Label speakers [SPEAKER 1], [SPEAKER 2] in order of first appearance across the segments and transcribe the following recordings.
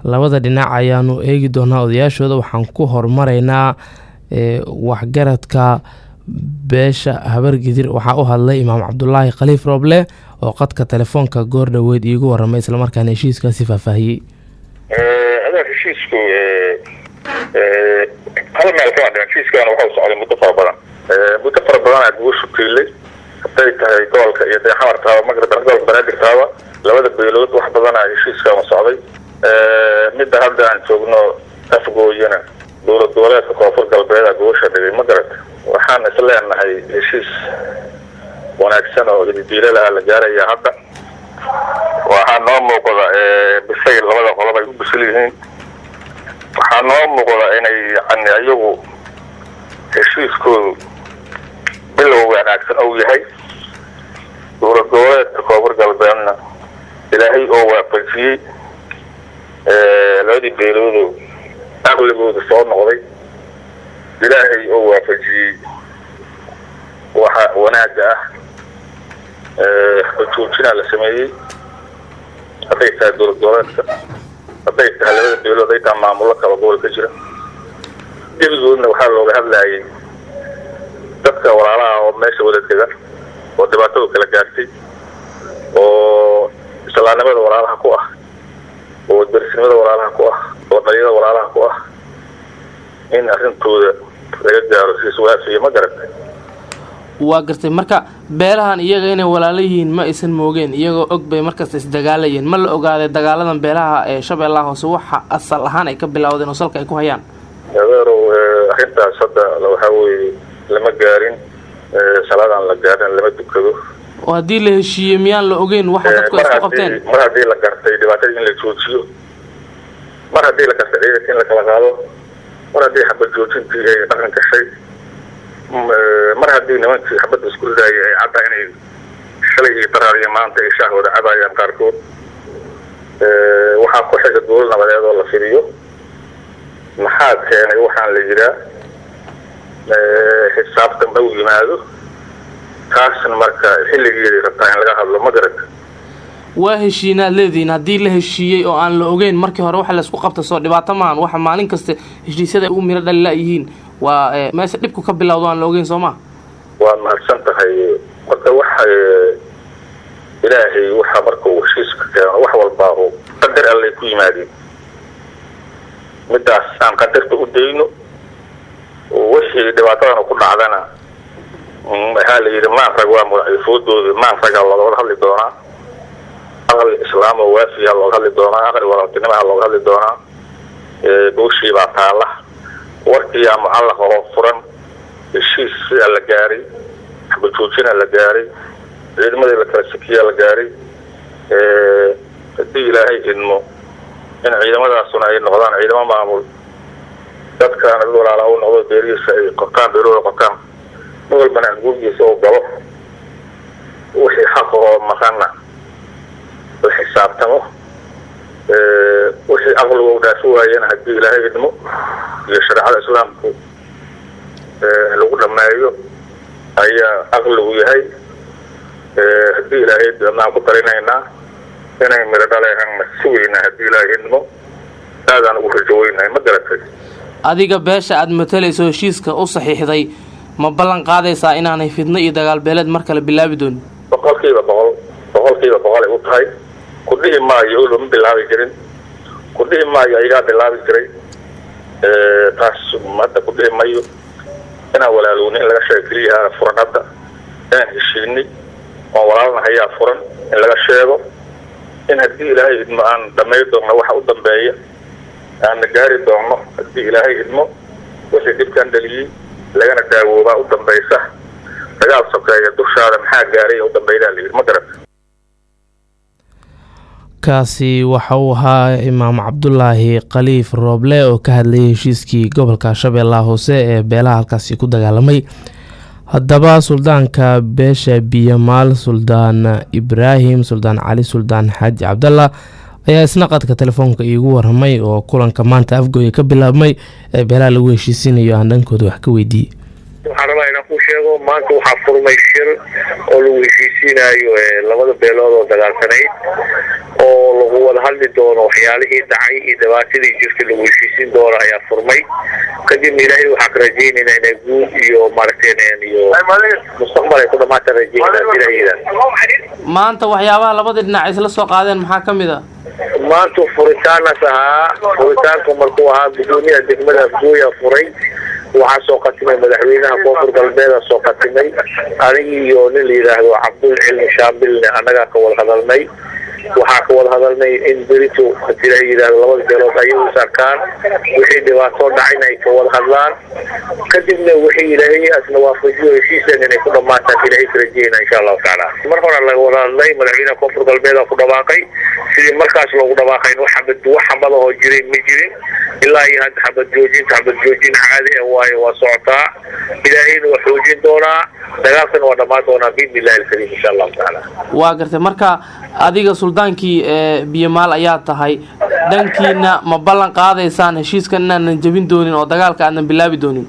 [SPEAKER 1] labada dhinac ayaanu eegi doonaa odayaashooda waxaan ku hormaraynaa waxgaradka beesha habargidir waxaa u hadlay imaam cabdulaahi khaliif rooble oo qadka telefoonka goor dhoweyd iigu waramay islamarkaana heshiiskaasi faahfaahiyey
[SPEAKER 2] adeer heshiisku hal meel kama dhiman heshiiskan waxau socday muddo fara badan muddo fara badan aad ugu shukiilay hadday tahay gobolka iyo dee xamar taaba magrib gobolka banaadir taaba labada beelood wax badana heshiiskan socday midda hadda aan joogno afgooyana dowlad goboleedka koonfur galbeeda gobasha dhigay ma garata waxaan isleenahay heshiis wanaagsan oo ididiilal ah la gaaraya hadda waxaa noo muuqda bisayl labada qolob ay u bisil yihiin waxaa noo muuqda inay yani iyagu heshiiskoodu bilow wanaagsan ou yahay dowlad goboleedka koonfur galbeedna ilaahay oo waafajiyey labadii beeloodo aqligooda soo noqday ilaahay oo waafajiyey waxa wanaaga ah xojoojinaa la sameeyey hadday tahay dowlad goboleedka hadday tahay labada beelood hadday tahay maamullo kala gobol ka jira gebigoodna waxaa looga hadlayay dadka walaalaha oo meesha wada dega oo dhibaatadu kala gaartay oo islaamnimada walaalaha ku ah oo derisnimada walaalaha ku ah oo dhalinyada walaalaha ku ah in arrintooda laga gaaro siis waafiya ma garatay
[SPEAKER 1] waa gartay marka beelahan iyaga inay walaalo yihiin ma aysan moogeen iyagoo og bay markasta isdagaalayeen ma la ogaaday dagaaladan beelaha ee shabeellaha hoose waxa asal ahaan ay ka bilowdeen oo salka ay ku hayaan
[SPEAKER 2] adeerow arrintaas hadda waxaa weeye lama gaarin salaadaan la gaarin lama dukado
[SPEAKER 1] oo haddii la heshiiyey miyaan la ogeyn waxa dadku ay isku qabteen
[SPEAKER 2] mar haddii la gartay dhibaatada in la joojiyo mar haddii la gartay ciidanka in la kala qaado mar haddii xabad joojintii ay dhaqan gashay mar haddii nimankii xabadda isku ridaayay ay cadda inay shalay iyo daraar iyo maanta ay shaahwada cabayaan qaarkood waxaa ku xiga dowlad nabadeed oo la fidiyo maxaa keenay waxaan la yihaa xisaabtan dhow yimaado taasna marka xilligeedii rabtaa in laga hadlo ma garata
[SPEAKER 1] waa heshiinaad leedihiin haddii la heshiiyey oo aan la ogeyn markii hore waxa laysku qabta soo dhibaato maahan waxa maalin kasta heshiisyada u miro dhalila yihiin waa meesha dhibku ka bilowdo aan la ogeyn soo ma
[SPEAKER 2] waad mahadsan tahay marka waxa ilaahay waxa marka uu heshiiska keeno wax walbaa qadar allay ku yimaadeen midaas aan qadarta u dayno wixii dhibaatadana ku dhacdana waxaa la yidhi maanrag waa mudaciifoodooda maanragaa looga wada hadli doonaa aqli islaam oo waafiyaa looga hadli doonaa aqli walaaltinimaha looga hadli doonaa gooshiibaa taala warkiyaa mucallaq oo furan heshiis sidaa la gaaray xabajoojina la gaaray ciidamadii la kala sikiyaa la gaaray haddii ilaahay idmo in ciidamadaasuna ay noqdaan ciidamo maamul dadkaana dad walaalaa u noqdo beerihiisa ay qotaan beerahooda qotaan ma walbana guurgiisa oo galo wixii xaqa oo maqana la xisaabtamo wixii aqliga u dhaafi waayana haddii ilaahay idmo iyo shareecada islaamku lagu dhameeyo ayaa aqligu yahay haddii ilaahay idmaan ku talinaynaa inay midho dhaleehanna sugaynaa haddii ilaahay idmo aadaan ugu rajaweynahay ma garatay
[SPEAKER 1] adiga beesha aada matalayso heshiiska u saxiixday ma ballan qaadaysaa inaanay fidno iyo dagaal beeleed mar kale bilaabi doonin
[SPEAKER 2] boqolkiiba boqol boqolkiiba boqol ay u tahay ku dhihi maayo o lama bilaabi jirin ku dhihi maayo ayagaa bilaabi jiray taas hadda ku dhihi mayo inaan walaalowni in laga sheego keliyaha furan hadda inaan heshiinay oon walaalna hayaa furan in laga sheego in haddii ilaahay idmo aan dhamay doonno waxa u dambeeya aanna gaari doonno haddii ilaahay idmo wixii dhibkaan dhaliyey lagana daawoobaa u dambaysa dagaal sokeeya dushaada maxaa gaaray u dambaydaa layidhi ma garata
[SPEAKER 1] kaasi waxa uu ahaa imaam cabdulaahi khaliif rooble oo ka hadlayay heshiiskii gobolka shabeellaha hoose ee beelaha halkaasi ku dagaalamay haddaba suldaanka beesha biyamaal suldaan ibraahim suldaan cali suldaan xaaji cabdalla ayaa isna qadka telefoonka iigu waramay oo kulanka maanta afgooya ka bilaabmay ee beelaha lagu heshiisinayo aan dhankooda wax ka weydiiyey
[SPEAKER 2] waxaan rabaa inaan ku sheego maanta waxaa furmay shir oo lagu heshiisiinayo labada beelood oo dagaalsanayd oo lagu wada hadli doono waxyaalihii dhacay iyo dhibaatadii jirtay lagu heshiisiin doono ayaa furmay kadibna ilaahay waxaan ka rajeynayna inay guud iyo maaragtay iyo mustaqbal ay ku dhamaata rajeynaa ilaahayda
[SPEAKER 1] maanta waxyaabaha labada dhinac isla soo qaadeen maxaa ka mid a
[SPEAKER 2] maanta furitaanas ahaa furitaanku markuu ahaa gudoomiyaha degmada afgooya furay waxaa soo qatimay madaxweynaha koonfur galbeeda soo qatimay anigi iyo nin la yidhaahdo cabdul cilmi shaabilne annagaa ka wada hadalnay waxaa ka wada hadalnay in berito hadii la yidhaahdo labada beelood ayagu is arkaan wixii dhibaatoo dhacayna ay ka wada hadlaan kadibna wixii ilaahay asna waafajiyo heshiiseen inay ku dhamaataan ilaahay ka rajeyna insha allahu tacaala mar hore laga wada hadlay madaxweynaha koonfur galbeeda ku dhawaaqay sidii markaas loogu dhawaaqayn wax xabad wax xabadahoo jirin ma jirin ilaa iyo hadda xabad joojinta xabad joojin caadi ah waayo waa socotaa ilaahayna waa xoojin doonaa dagaalkana waa dhammaan doonaa biidni illahi alkariim insha allahu tacaala
[SPEAKER 1] waa gartay marka adiga suldaankii biyomaal ayaa tahay dhankiina ma ballan qaadaysaan heshiiskan inaanan jebin doonin oo dagaalka aadan bilaabi doonin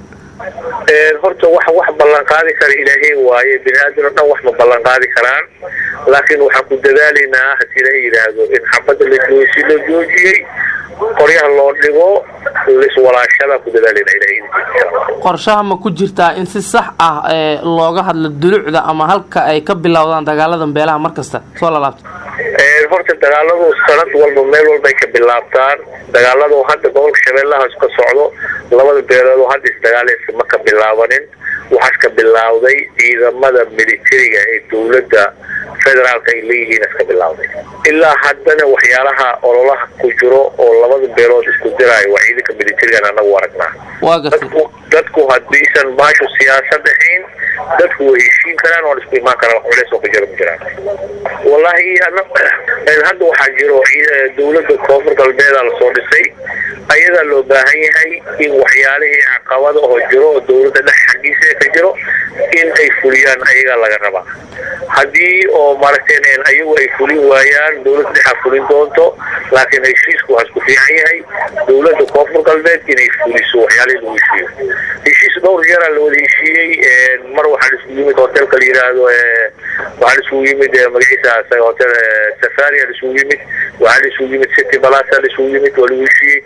[SPEAKER 2] horta wax wax ballan qaadi kara ilaahay waaye bini aadam oo dhan wax ma ballan qaadi karaan laakiin waxaan ku dadaalaynaa hadii la yidhaahdo in xabadda la joosi la joojiyey qoryaha loo dhigo liswalaashada ku dadaalayna ilahay
[SPEAKER 1] qorshaha ma ku jirtaa in si sax ah looga hadlo dulucda ama halka ay ka bilowdaan dagaaladan beelaha mar kasta soo lalaabta
[SPEAKER 2] horta dagaaladu sanad walba meel walbay ka bilaabtaan dagaaladu hadda gobolka shabeellahaas ka socdo labada beelood hadda isdagaalaysa ma ka bilaabanin waxaas ka bilaawday ciidamada militariga ee dowladda federaalka ay leeyihiin iska bilaawday ilaa haddana waxyaalaha ololaha ku jiro oo labada beelood isku diraayo waa ciidanka militarigan anagu aragnaa
[SPEAKER 1] waa gartay
[SPEAKER 2] dadku haddiisan baashu siyaasad ahayn dadku way heshiin karaan waa isku imaan karaan wax culeys oo ka jiro ma jiraan wallahi hadda waxaa jiro dowladda koonfur galbeeda lasoo dhisay ayadaa loo baahan yahay in waxyaalihii caqabada oo jiro oo dowladda dhex xaggiisa ka jiro in ay fuliyaan ayagaa laga rabaa haddii oo maaragtay ayagu ay fulin waayaan dowladda dhexaa fulin doonto laakiin heshiisku waxaa isku fiican yahay dowladda koonfur galbeed inay fuliso waxyaalihii lagu heshiiyo heshiis dhowr jeeraa la wada heshiiyey mar waxaan isku yimid hotelka la yidhaahdo waxaan isugu yimid magaciisa isaga hotel safaria isugu yimid waxaan isugu yimid city balasa isugu yimid waa lagu heshiiyey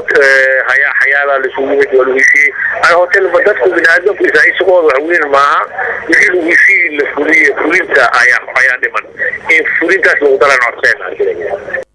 [SPEAKER 2] haya xayaala isugu yimid waa lagu heshiiyey ana hotelba dadku biniaadamku isagooda wax weyn maaha wixii lagu heshiiyey la fuliye fulinta ayaa ayaa dhiman in fulintaas lagu daran codseen